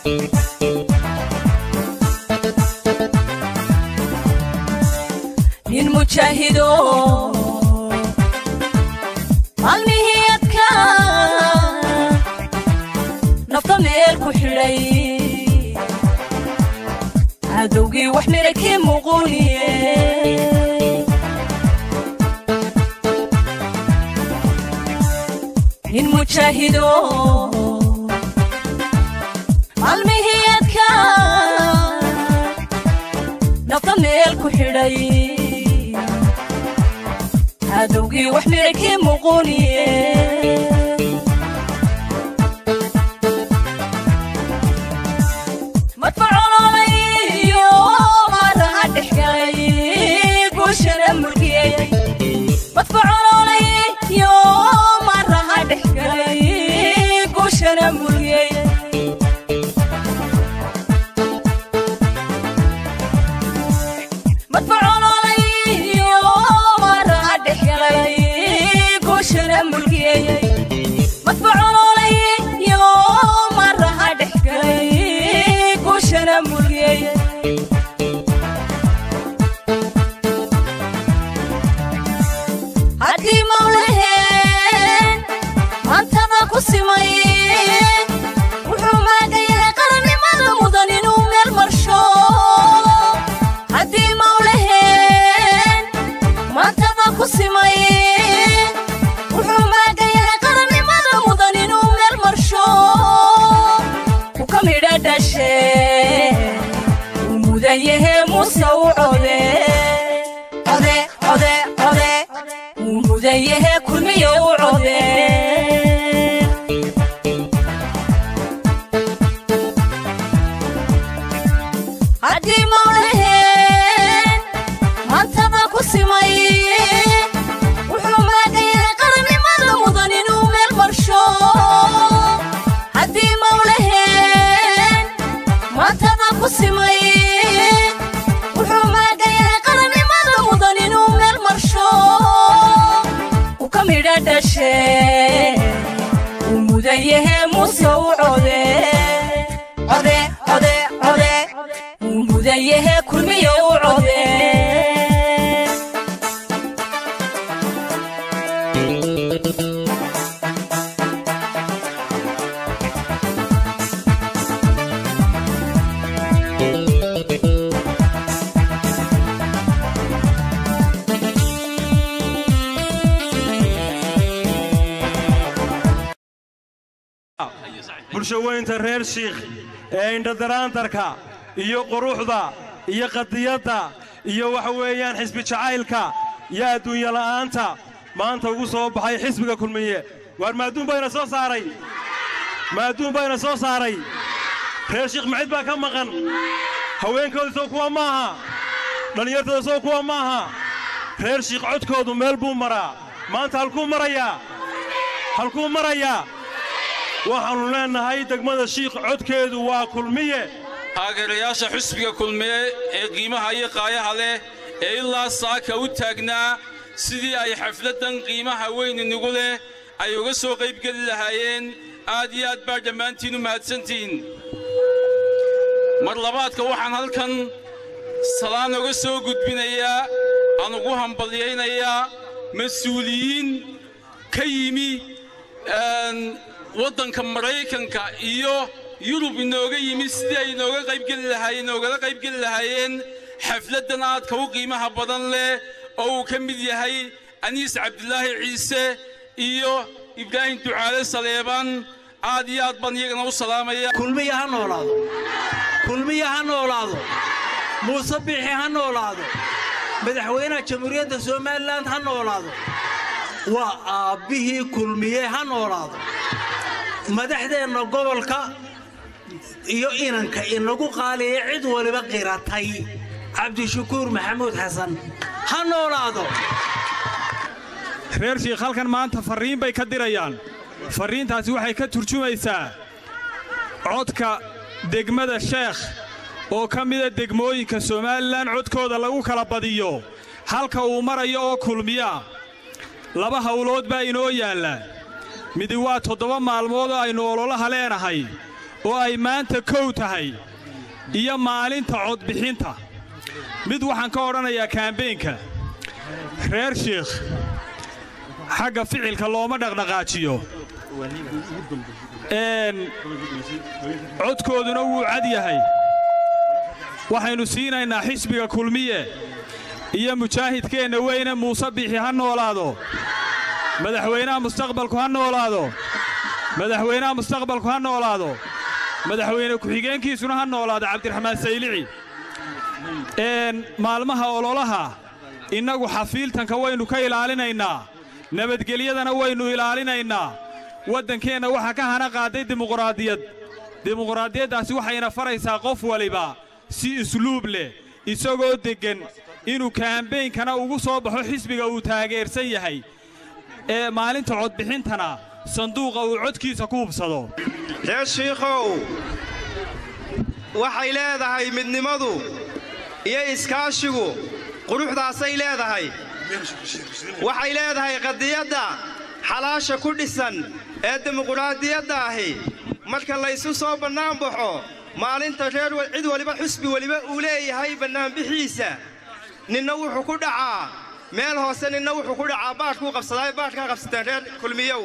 nin mujaahido maalmihii adka nafta meel ku xidhay cadowgii wax mira kii muquuniye nin mujaahido maalmihii adka nafta meel ku xidhay cadowgii wax mira kii muquuniye madfacololayo maadaha dhexgalay guushana murgiyey madfacololayo maadaha dhexgalay guushana murgiyey madfacololayo maadaha dhexgalay guushana murgiyey madfacololayo maadaha dhexgalay guushana murgiyey haddii mawlaheen maantada ku simay wuxuu maagayahay qarannimada mudan inuu meel marsho haddii mawlaheen maantada ku simay wuxuu maagayahay qarannimada mudan inuu meel marsho ku ka midha dhashe uu mudan yahe muse u code code code code uu mudan yahe kulmiyo u code haddii mawlaheen maantada ku simay wuxuu maagayahay qarannimada mudan inuu meel marsho haddii mawlaheen maantada ku simay wuxuu maagayahay qarannimada mudan inuu meel marsho u ka midha dhashe uu mudan yahe muse u code code code code uu mudan yahe kulmiyo u code bulshaweynta reer shiikh ee indhadaraantarka iyo quruxda iyo qadiyadda iyo waxa weeyaan xisbi jacaylka iyo adduunya la'aanta maanta ugu soo baxay xisbiga kulmiye waar maaduun bayna soo saaray maaduun bayna soo saaray reer shiikh macid baa ka maqan haweenkooda soo kuwa maaha dhallinyartooda soo kuwa maaha reer shiikh codkoodu meel buu maraa maanta halkuu marayaa halkuu marayaa waxaannu leennahay degmada shiikh codkeedu waa kulmiye taageerayaasha xusbiga kulmiye ee qiimaha iyo qaayaha leh ee ilaa saaka u taagnaa sidii ay xafladdan qiimaha weyn inagu leh ay uga soo qaybgeli lahaayeen aad iyo aad baa dhammaantiin u mahadsantihiin mar labaadka waxaan halkan salaan uga soo gudbinayaa aan ugu hambalyaynayaa mas-uuliyiin ka yimi waddanka maraykanka iyo yurub inooga yimi sidii ay inooga qaybgeli lahaayeen inoogala qaybgeli lahaayeen xafladdan aadka u qiimaha badan leh oo uu ka mid yahay aniis cabdilaahi ciise iyo ibraahim ducaale saleebaan aad iyo aad baan iyagana u salaamaya kulmiya ha noolaado kulmiya ha noolaado muuse biixi ha noolaado madaxweynaha jamhuuriyadda somalilan ha noolaado waa aabbihii kulmiye ha noolaado madaxdeenna gobolka iyo inanka inagu qaaliya cid waliba qiratay cabdishakuur maxamuud xasan ha noolaado reer shiikh halkan maanta farriin bay ka dirayaan farriintaasi waxay ka turjumaysaa codka degmada sheekh oo ka mida degmooyinka somalilan codkooda lagu kala badiyo halka uu marayo oo kulmiyaa laba hawlood baa inoo yaalla midi waa toddoba maalmood oo aynu ololaha leenahay oo ay maanta kow tahay iyo maalinta codbixinta mid waxaan ka odhanayaa kaambeynka reer shiikh xagga ficilka looma dhaqdhaqaajiyo codkooduna wuu cad yahay waxaynu siinaynaa xisbiga kulmiye iyo mujaahidkeenna weyne muuse biixi ha noolaado madaxweynaha mustaqbalku ha noolaado madaxweynaha mustaqbalku ha noolaado madaxweyne ku-xigeenkiisuna ha noolaado cabdiraxmaan saylici maalmaha ololaha innagu xafiiltanka waynu ka ilaalinaynaa nabadgelyadana waynu ilaalinaynaa waddankeenna waxaa ka hana qaaday dimuqraadiyad dimuqraadiyaddaasi waxayna faraysaa qof waliba si isluub leh isagoo deggan inuu kaambeynkana ugu soo baxo xisbiga uu taageersan yahay ee maalinta codbixintana sanduuqa uu codkiisa ku hubsado reer shiikhow waxay leedahay midnimadu iyo iskaashigu quruxdaasay leedahay waxay leedahay qadiyadda xalaasha ku dhisan ee dimuqraadiyadda ahi marka laysu soo bannaanbaxo maalinta reer cid waliba xusbi weliba uu leeyahay bannaanbixiisa ninna wuxuu ku dhacaa meel hoose ninna wuxuu ku dhacaa baadhkuu qabsadaa baadhkaa qabsateen reer kulmiyow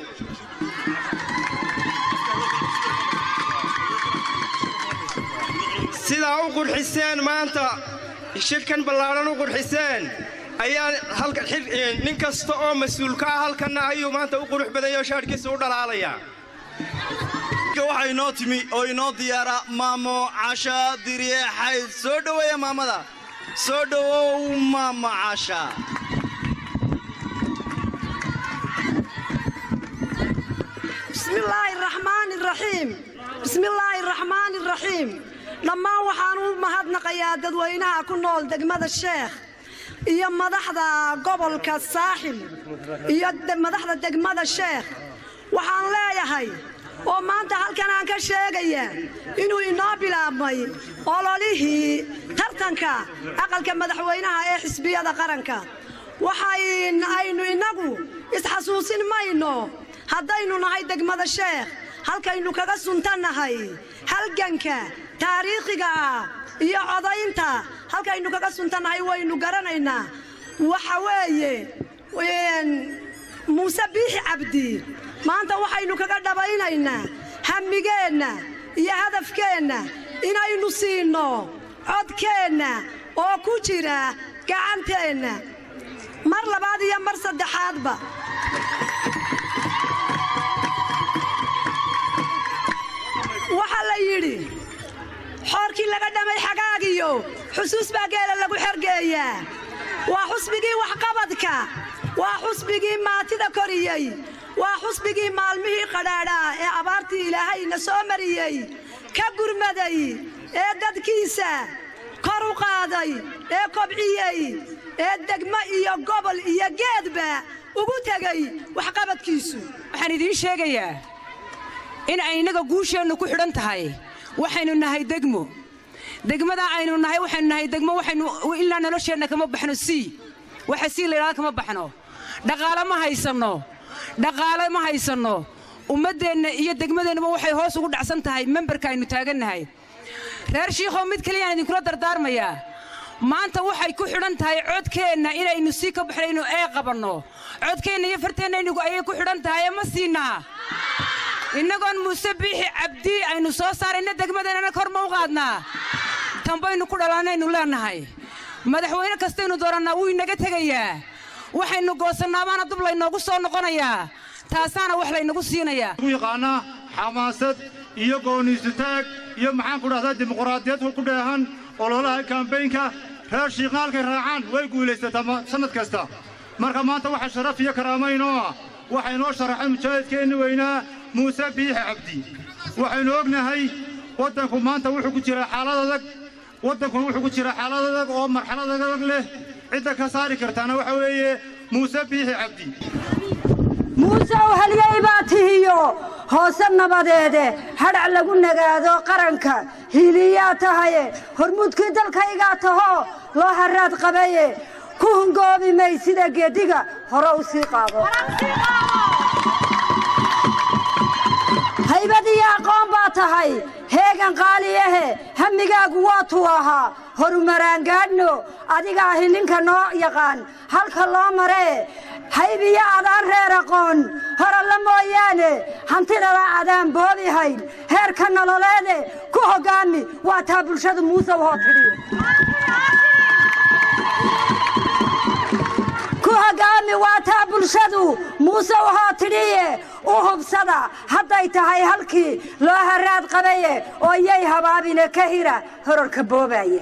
sidaa u qurxiseen maanta shirkan ballaadhan u qurxiseen ayaa nin kasta oo mas-uulka ah halkanna ayuu maanta u qurux badanyoo shaadhkiisa u dhalaalayaa waxaa inoo timi oo inoo diyaara maamo casha diriye xayd soo dhoweeya maamada soo dhowow maamo casha bismillaahi raxmaani raxiim bismillaahi raxmaani raxiim dhammaan waxaan u mahadnaqayaa dadweynaha ku nool degmada sheekh iyo madaxda gobolka saaxil iyo madaxda degmada sheekh waxaan leeyahay oo maanta halkan aan ka sheegayaa inuu inoo bilaabmay ololihii tartanka aqalka madaxweynaha ee xisbiyada qaranka waxaynu innagu isxasuusin mayno haddaynu nahay degmada sheekh halkaynu kaga suntannahay halganka taariikhiga ah iyo codaynta halkaynu kaga suntannahay waynu garanaynaa waxa weeye muuse biixi cabdi maanta waxaynu kaga dhabaynaynaa hammigeenna iyo hadafkeenna inaynu siinno codkeenna oo ku jira gacanteenna mar labaad iyo mar saddexaadba waxaa la yidhi xoorkii laga dhamay xagaagiyo xusuus baa geela lagu xergeeyaa waa xusbigii waxqabadka waa xusbigii maatida koriyey waa xusbigii maalmihii qadhaadhaa ee abaartii ilaahayna soo mariyey ka gurmaday ee dadkiisa kor u qaaday ee kobciyey ee degmo iyo gobol iyo geedba ugu tegey waxqabadkiisu waxaan idiin sheegayaa in ay innaga guusheennu ku xidhan tahay waxaynu nahay degmo degmadaa aynu nahay waxaynu nahay degmo waxaynu ilaa nolosheenna kama baxno sii waxa sii layidhahda kama baxno dhaqaale ma haysanno dhaqaale ma haysanno ummaddeenna iyo degmadeennuba waxay hoos ugu dhacsan tahay memberka aynu taagannahay reer shiikhow mid kaliyaan idinkula dardaarmayaa maanta waxay ku xidhan tahay codkeenna inaynu sii ka baxnayno ee qabanno codkeenna iyo farteenna ayay ku xidhan tahay ee ma siinaa innagoon muuse biixi cabdi aynu soo saarayna degmadeennana kor ma u qaadnaa tanbaynu ku dhalanaynu leennahay madaxweyne kastaynu doorannaa wuu inaga tegayaa waxaynu goosannaabaana dub laynoogu soo noqonayaa taasaana wax laynagu siinayaa u yaqaanaa xamaasad iyo gooniisutaag iyo maxaan ku dhahdaa dimuqraadiyad ku dheehan ololaha kambaynka reer shiiqna halkay raacaan way guulaysataa sannad kasta marka maanta waxa sharaf iyo karaamaynoo ah waxaa inoo sharaxay mujaahidkeenni weynaa muuse biixi cabdi waxaynu ognahay waddanku maanta wuxuu ku jiraa xaalad adag waddankuna wuxuu ku jiraa xaalad adag oo marxalad adag leh cidda ka saari kartaana waxa weeye muuse biixi cabdi muusew halyay baa tihiyo hoose nabadeede hadhac lagu nagaado qaranka hiiliyaa tahaye hormuudkii dalkaygaa tahoo loo haraad qabaye ku hungoobi may sida geediga hore u sii qaado haybad iyo aqoon baa tahay heegan qaaliyahe hammigaagu waatuu ahaa horumaraan gaadhno adiga ahi ninka noo yaqaan halka loo maree haybiyo adaan reer aqoon horalla mooyaane hantidala adaan boobi hayn heerka nololeede ku hoggaami waa taa bulshadu muuse wahoo tidhi ku hoggaami waa taa bulshadu muuse wahoo tidhiye u hubsada hadday tahay halkii loo haraad qabaye oo yay habaabine ka hira horarka boobaye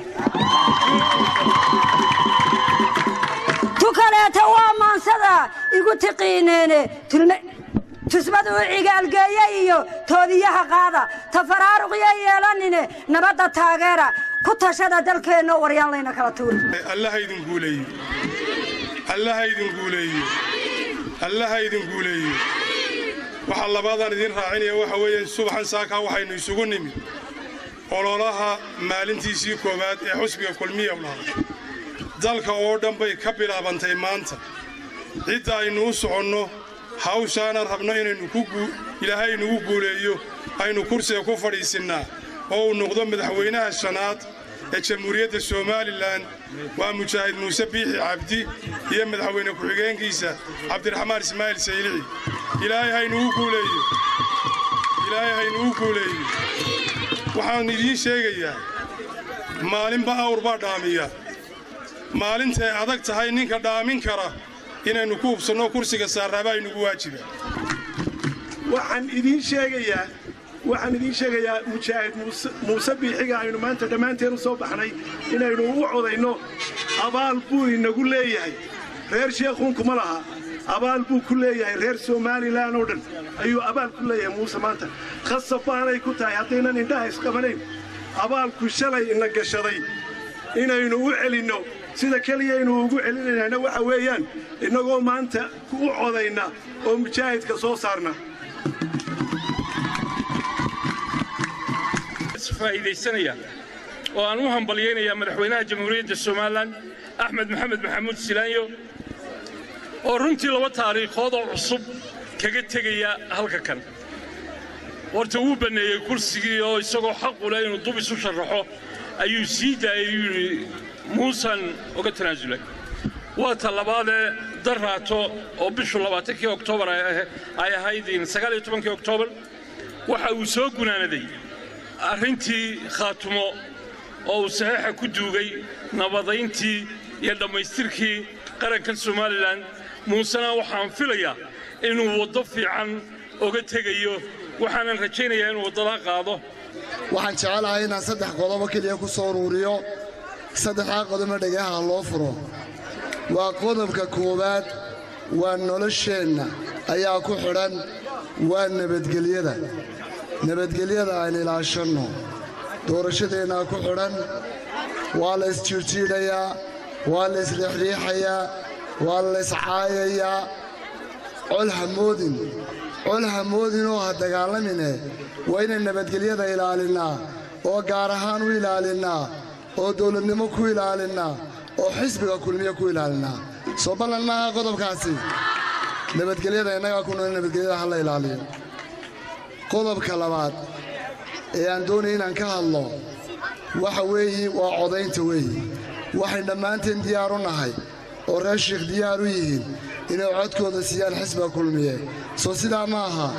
tu kaleeta waa maansada igu tiqiineene tusmadu u cigaalgeeye iyo toobiyaha qaada tafaraaruqyo yeelanine nabadda taageera ku tashada dalkeenno waryaan layna kala tuuri allaha idin guuleeyo allaha idin guuleeyo allaha idin guuleeyo waxaa labaadaan idiin raacinaya waxa weeye subaxan saakaa waxaynu isugu nimid ololaha maalintiisii koowaad ee xusbiga kulmiya lahaa dalka oo dhan bay ka bilaabantay maanta cidda aynu u soconno hawshaana rabno inaynu ilaahay inugu guuleeyo aynu kursiga ku fadhiisinnaa oo uu noqdo madaxweynaha shanaad ee jamhuuriyadda somalilan waa mujaahid muuse biixi cabdi iyo madaxweyne ku-xigeenkiisa cabdiraxmaan ismaaciil saylici ilaahay haynugu guuleeyo ilaahay haynugu guuleeyo waxaan idiin sheegayaa maalinba awr baa dhaamiya maalintay adag tahay ninka dhaamin kara inaynu ku hubsanno kursiga saarraabaa inugu waajiba waxaan idiin sheegayaa waxaan idiin sheegayaa mujaahid muuse biixiga aynu maanta dhammaanteen u soo baxnay inaynu u codayno abaal buu inagu leeyahay reer sheekhuunkuma laha abaal buu ku leeyahay reer somalilan oo dhan ayuu abaal ku leeyahay muuse maanta khasab baanay ku tahay haddaynan indhaha isqabanayn abaalku shalay ina gashaday inaynu u celinno sida keliyaynu ugu celinaynaana waxa weeyaan innagoo maanta u codayna oo mujaahidka soo saarna faa'iidaysanaya oo aan u hambalyaynayaa madaxweynaha jamhuuriyadda somalilan axmed maxamed maxamuud silaanyo oo runtii laba taariikhood oo cusub kaga tegaya halka kan horta wuu banneeyey kursigii oo isagoo xaqu leh inuu dub isu sharaxo ayuu sii daayay yuu yidhi muusan uga tanaasulay waa ta labaadee darraato oo bishu labaatankii oktoobar ay ahayd sagaaliyo tobankii oktoobar waxa uu soo gunaanaday arrintii khaatumo oo uu saxiixa ku duugay nabadayntii iyo dhammaystirkii qarankan somalilan muusena waxaan filayaa inuu waddo fiican oga tegayo waxaanan rajaynayaa inuu waddadaa qaado waxaan jecelahay inaan saddex qodobo keliya ku soo uruuriyo saddexdaa qodobna dhagaha loo furo waa qodobka koowaad waa nolosheenna ayaa ku xidhan waa nabadgelyada nabadgelyada aan ilaashanno doorashadeennaa ku xidhan waa la isjiirjiidhayaa waa la isriixriixayaa waa la iscaayayaa col hamoodin col hamoodinoo ha dagaalamine waa inaan nabadgelyada ilaalinnaa oo gaar ahaan u ilaalinnaa oo dawladnimo ku ilaalinnaa oo xisbiga kulmiye ku ilaalinnaa soo ballan maaha qodobkaasi nabadgelyada innagaa ku nool nabadgelyada ha la ilaaliyo qodobka labaad ee aan doonaya inaan ka hadlo waxa weeye waa codaynta weeye waxay dhammaanteen diyaar u nahay oo reer shiikh diyaar u yihiin inay codkooda siiyaan xisbiga kulmiye soo sidaa ma aha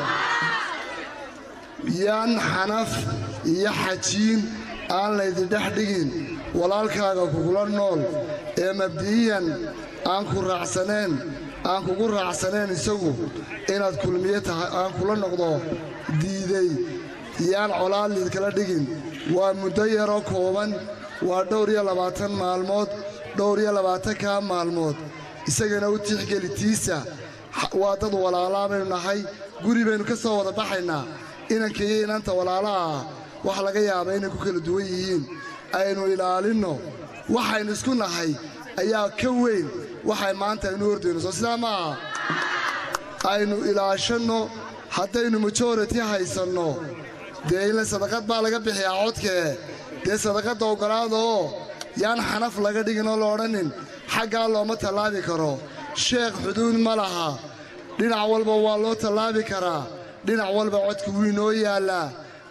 yaan xanaf iyo xajiin aan laydindhex dhigin walaalkaaga kugula nool ee mabdi'iyan aan ku raacsaneen aan kugu raacsaneen isagu inaad kulmiye tahay aan kula noqdo diiday yaan colaad liidkala dhigin waa muddo yaroo kooban waa dhowr iyo labaatan maalmood dhowr iyo labaatankaa maalmood isagana u tixgeli tiisa waa dad walaalaa baynu nahay guri baynu ka soo wada baxaynaa inanka iyo inanta walaalaha ah wax laga yaaba inay ku kala duwan yihiin aynu ilaalinno waxaynu isku nahay ayaa ka weyn waxay maanta aynu hordayno soo sidaa ma aha aynu ilaashanno haddaynu majority haysanno dee inla sadaqad baa laga bixiyaa codkee dee sadaqadda oggolaada oo yaan xanaf laga dhigin oo la odhanin xaggaa looma tallaabi karo sheekh xuduud ma laha dhinac walba waa loo tallaabi karaa dhinac walba codka wuu inoo yaallaa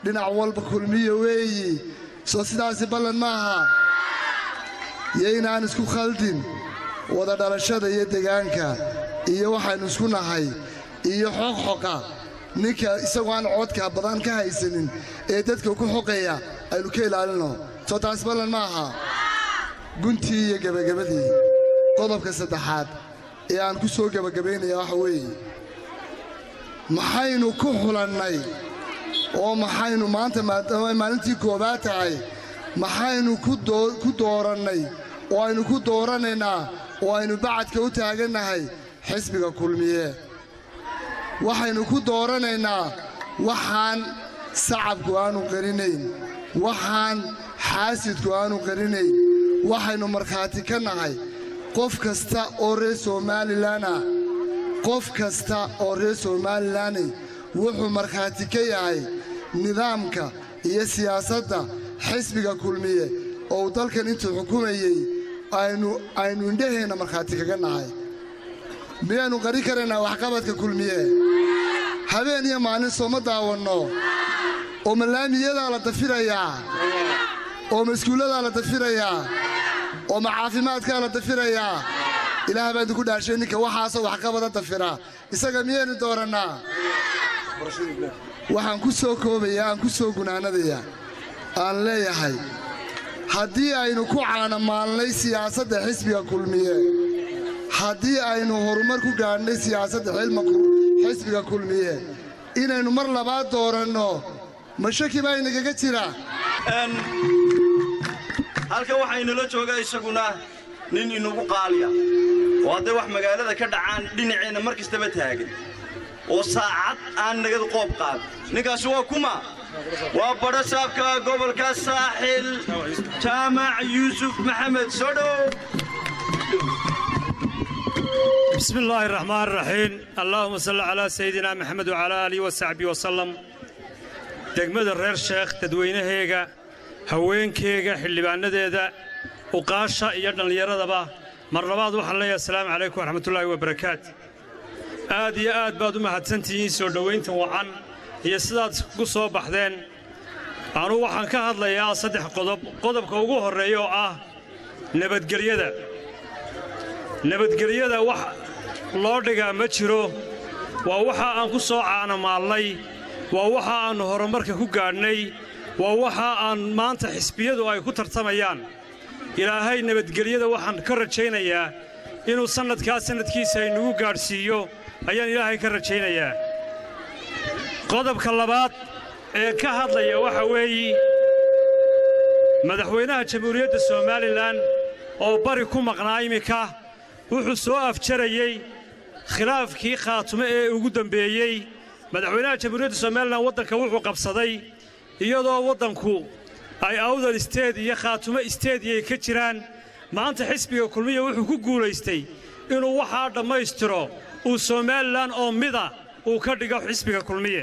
dhinac walba kulmiya weeyi soo sidaasi ballan maaha yaynaan isku khaldin wada dhalashada iyo degaanka iyo waxaynu isku nahay iyo xoqxoqa ninka isagoo aan codka badan ka haysanin ee dadka ku xoqaya aynu ka ilaalinno soo taas ballan ma aha guntii iyo gebagabadii qodobka saddexaad ee aan ku soo gebagabaynaya waxa weeye maxaynu ku xulannay oo maxaynu maanta maadaama ay maalintii koobaad tahay maxaynu ku doorannay oo aynu ku dooranaynaa oo aynu bacadka u taagannahay xisbiga kulmiye waxaynu ku dooranaynaa waxaan sacabku aanu qarinayn waxaan xaasidku aanu qarinayn waxaynu markhaati ka nahay qof kasta oo reer somalilan ah qof kasta oo reer somalilanni wuxuu markhaati ka yahay nidaamka iyo siyaasadda xisbiga kulmiye oo uu dalkan intuu xukumayey aynu indhaheenna markhaati kaga nahay miyaynu qari karaynaa waxqabadka kulmiye habeen iyo maalin sooma daawanno oo malaamiyadaa la dafirayaa oo maskuulladaa la dafirayaa oo ma caafimaadkaa la dafirayaa ilaah baa idinku dhaashay ninka waxaasoo waxqabada dafira isaga miyaynu doorannaa waxaan ku soo koobayaa aan ku soo gunaanadayaa aan leeyahay haddii aynu ku caanamaalnay siyaasadda xisbiga kulmiye haddii aynu horumar ku gaadhnay siyaasadda xisbiga kulmiye inaynu mar labaad dooranno ma shaki baa inagaga jira halkan waxaynula joogaa isaguna nin inugu qaaliya oo hadday wax magaalada ka dhacaan dhinaceenna mar kastaba taagan oo saacad aan nagad qoob qaad ninkaasi waa kuma waa badho saabka gobolka saaxil jaamac yuusuf maxamed soo dhow بسم الله الرحمن الرحيم اللهم صل على سيدنا محمد وعلى آله وصحبه وسلم degmada reer sheekh dadweynaheega haweenkeega xildhibaanadeeda uqaasha iyo dhallinyaradaba mar labaad waxaan leeyahay asalaamu calaykum waraxmatullaahi wabarakaat aad iyo aad baad u mahadsantihiin soo dhowaynta wacan iyo sidaad ku soo baxdeen anuu waxaan ka hadlayaa saddex qodob qodobka ugu horreeya oo ah nabadgelyada nabadgelyada wax loo dhigaa ma jiro waa waxa aan ku soo caanamaalnay waa waxa aannu horumarka ku gaadhnay waa waxa aan maanta xisbiyadu ay ku tartamayaan ilaahay nabadgelyada waxaan ka rajaynayaa inuu sannadkaa sannadkiisa aynugu gaadhsiiyo ayaan ilaahay ka rajaynayaa qodobka labaad ee ka hadlaya waxa weeye madaxweynaha jamhuuriyadda somalilan oo bari ku maqnaa iminka wuxuu soo afjarayey khilaafkii khaatume ee ugu dembeeyey madaxweynaha jamhuuriyadda somalilan waddanka wuxuu qabsaday iyadoo waddanku ay awdal isteed iyo khaatumo isteediyay ka jiraan maanta xisbiga kulmiya wuxuu ku guulaystay inuu waxaa dhammaystiro uu somalilan oo mida uu ka dhigo xisbiga kulmiye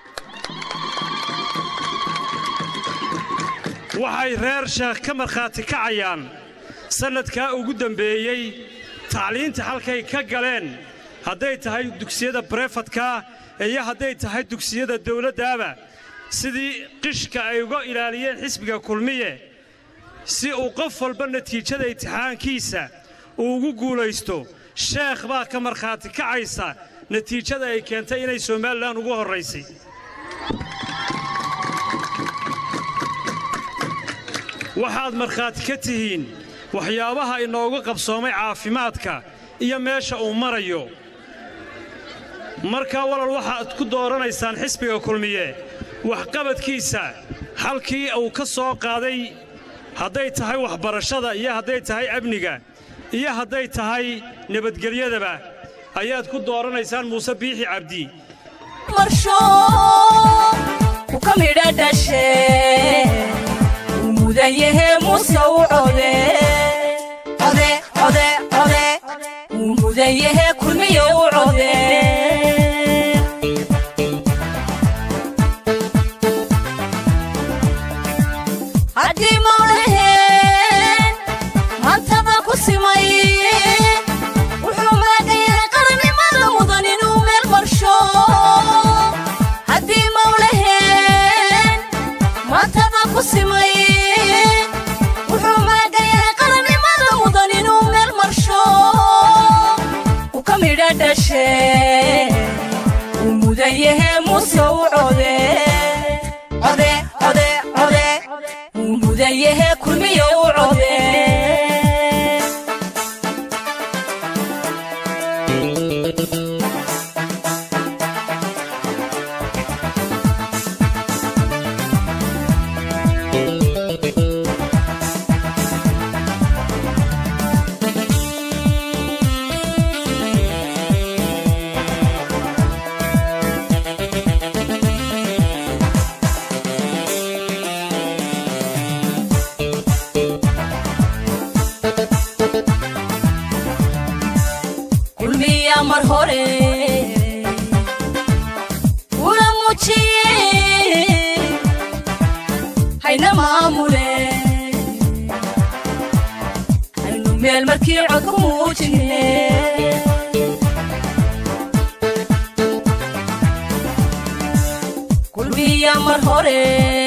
waxay reer sheekh ka markhaati kacayaan sannadkaa ugu dembeeyey tacliinta halkay ka galeen hadday tahay dugsiyada barefadka iyo hadday tahay dugsiyada dawladdaaba sidii qishka ay uga ilaaliyeen xisbiga kulmiye si uu qof walba natiijada imtixaankiisa uu ugu guulaysto sheekh baa ka markhaati kacaysa natiijada ay keentay inay somalilan ugu horraysay waxaad markhaati ka tihiin waxyaabaha inoogu qabsoomay caafimaadka iyo meesha uu marayo markaa walal waxaad ku dooranaysaan xisbiga kulmiye waxqabadkiisa halkii uu ka soo qaaday hadday tahay waxbarashada iyo hadday tahay amniga iyo hadday tahay nabadgelyadaba ayaad ku dooranaysaan muuse biixi cabdi marsho ku ka midha dhashe uu mudan yahe muuse u code code code code uu mudan yahe kulmiye u code haddii mawlaheen maantaba ku simay wuxuu maagan yahay qarannimada mudan inuu meel marsho haddii mawlaheen farmaajo u code code code code mudayahe kulmiyo u code kulmiya mar hore ula muujiye hayna maamule haynu meel markii cod ku muujine kulmiya mar hore